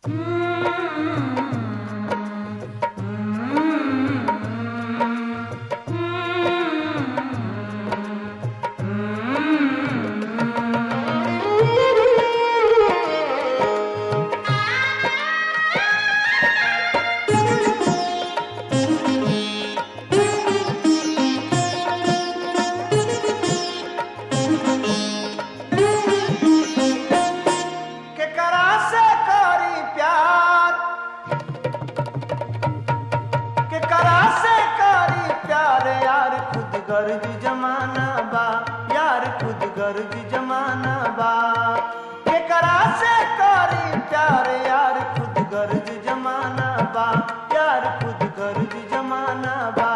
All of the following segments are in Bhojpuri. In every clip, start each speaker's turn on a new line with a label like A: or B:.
A: केकरा से करी प्यार केकरा से करी प्यार यार खुद गर्ज जमाना बा यार खुद गर्ज जमाना बा केकरा से करी प्यार यार खुद गर्ज जमाना बा यार खुद गर्ज जमाना बा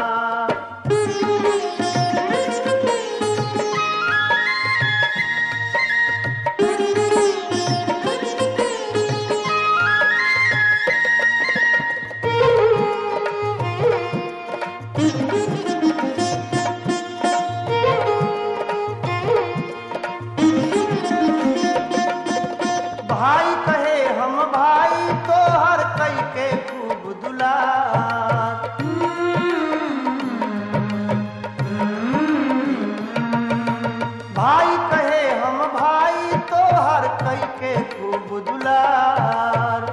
A: भाई कहे हम भाई तो हर कई के खूब दुलार भाई कहे हम भाई तो हर कई के खूब दुलार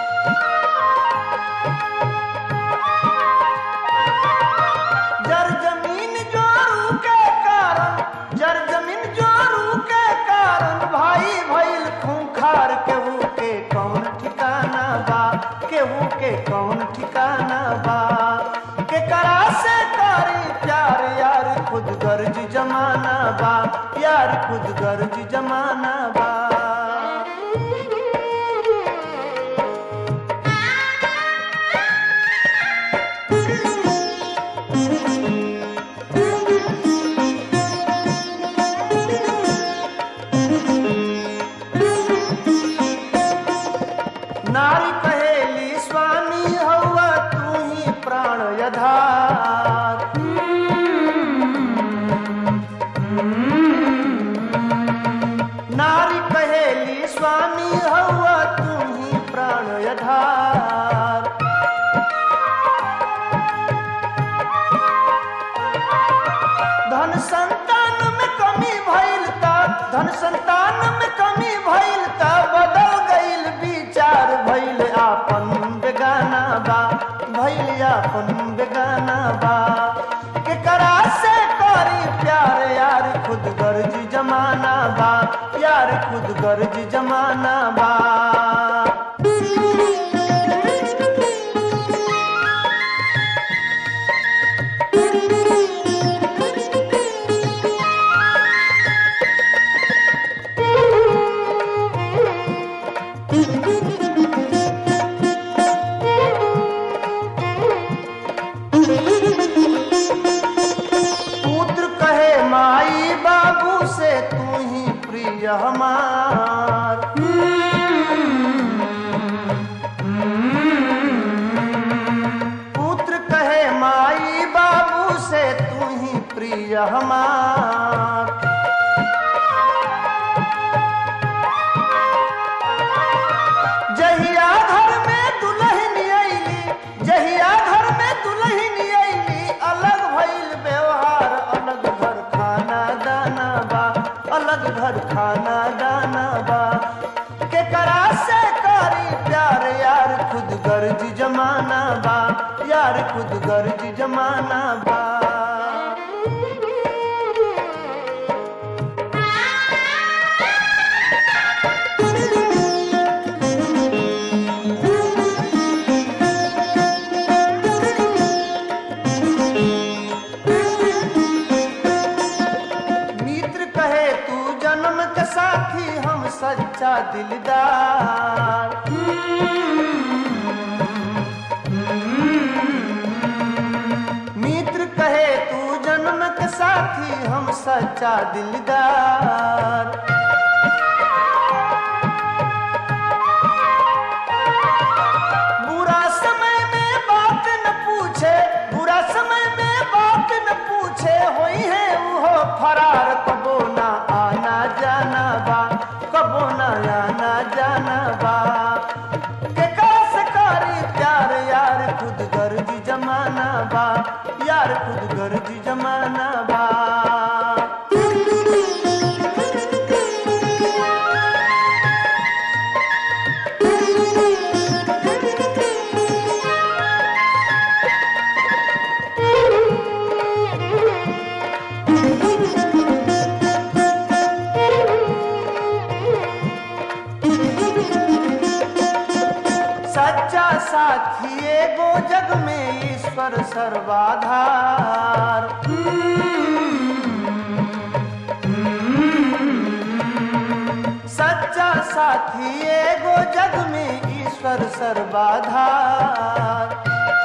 A: जर जमीन जोरू के कारण जर जमीन जोरू के कारण भाई भइल खूंखार केहू के कौन ठिकाना बा केहू के कौन ठिकाना बा केकरा से करी प्यार यार खुद गर्ज जमाना बा यार खुद गर्ज जमाना बा नारी कहेली स्वामी हौवा तू ही प्राण यधार नारी कहेली स्वामी हौवा तू ही प्राण यधार धन संतान में कमी भइल ता धन संतान में कमी भइल ता बदल गइल विचार भइल आपन बेगाना बा भइल आपन बेगाना बा केकरा से करी प्यार यार खुद गर्ज जमाना बा यार खुद गर्ज जमाना बा पुत्र कहे माई बाबू से तू ही प्रिय हमार पुत्र कहे माई बाबू से तू ही प्रिय हमार जहिया घर में दुल्हन अइली जहिया घर में दुल्हन अइली अलग भइल व्यवहार अलग घर खाना दाना बा अलग घर खाना दाना बा केकरा से करी प्यार यार खुद गर्ज जमाना बा यार खुद गर्ज जमाना बा मित्र कहे तू जन्म के साथी हम सच्चा दिलदार मित्र कहे तू जन्म के साथी हम सच्चा दिलदार बुरा समय में बात न पूछे बुरा समय में बात न पूछे होई है वो फरार कबो ना आना जाना बा कबो ना आना जाना बा साथी एगो जग में ईश्वर सर्वाधार सच्चा साथी एगो जग में ईश्वर सर्वाधार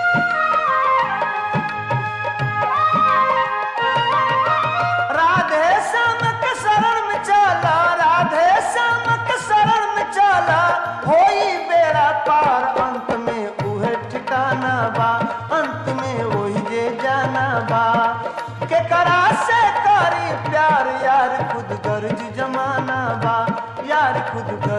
A: राधे श्याम के शरण में चला राधे श्याम के शरण में चला होई बेड़ा पार अंत में उहे ठिकाना बा अंत में वही जे जाना बा के करा से करी प्यार यार खुद गर्ज जमाना बा यार खुद गर्ज